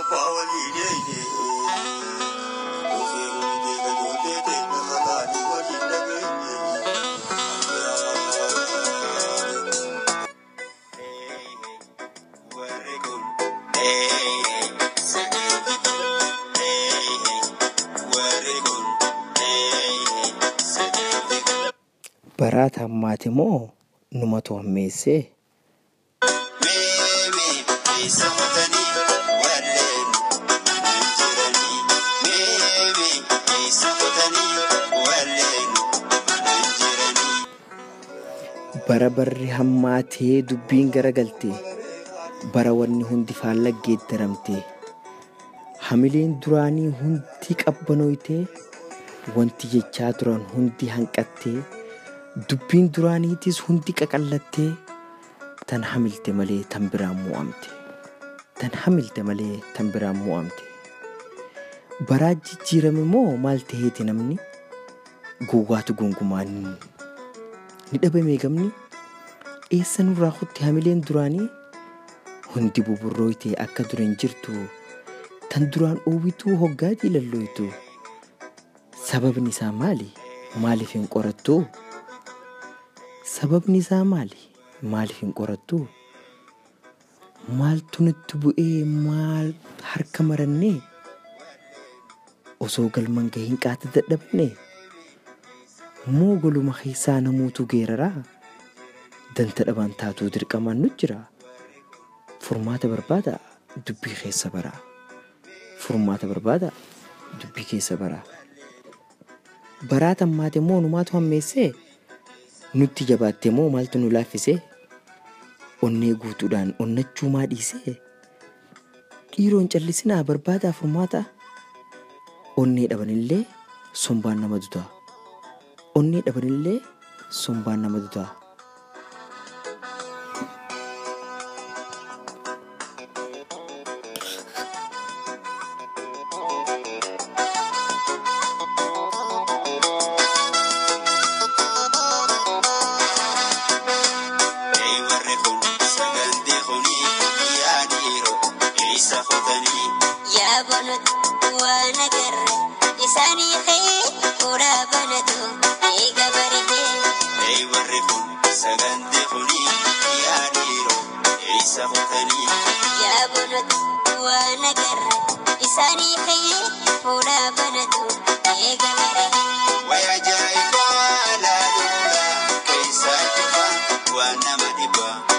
Baraata hammaate moo numatu hammeessee? Bara barri hammaatee dubbiin garagalte bara wanni hundi faalla geeddaramte hamileen duraanii hundi qabbanoytee wanti jechaa turan hundi hanqattee dubbiin duraaniitis hundi qaqallattee tan hamilte malee tan biraan mo'amte tan hamilte malee tan biraan mo'amte baraa jijjiirame moo maal ta'eeti namni gowwaatu gonkumaan ni dhabame gamni eessa nurraa kutte hamileen duraanii hundi buburrooyte akka duran jirtu tan duraan oowwituu hoggaa jiilalloytu sababni isaa maali maaliif hin qorattu sababni isaa maali maaliif hin qorattu maaltu nutti bu'ee maal harka marannee osoo galman gahiin qaata dadhabne moo goluma keessaa namuutu geeraraa danta dhabaan taatuu dirqamaan nu jira furmaata barbaada dubbii keessa baraa furmaata barbaada dubbii keessa baraa baraata hammaate moo numaatu hammeessee nutti jabaatte moo maaltu nu laaffisee onnee guutuudhaan onnachuu maa dhiisee dhiiroon callisinaa barbaadaa furmaata onnee dhabanillee sombaan nama dutaa onnee dhabanillee sombaan nama dutaa. Yaa banatu waan agarre isaanii ka'ee fuudhaa banatu eega bareedee. Yaa banatu waan agarre isaanii ka'ee fuudhaa banatu eega bareedee. Waan nama dhibaa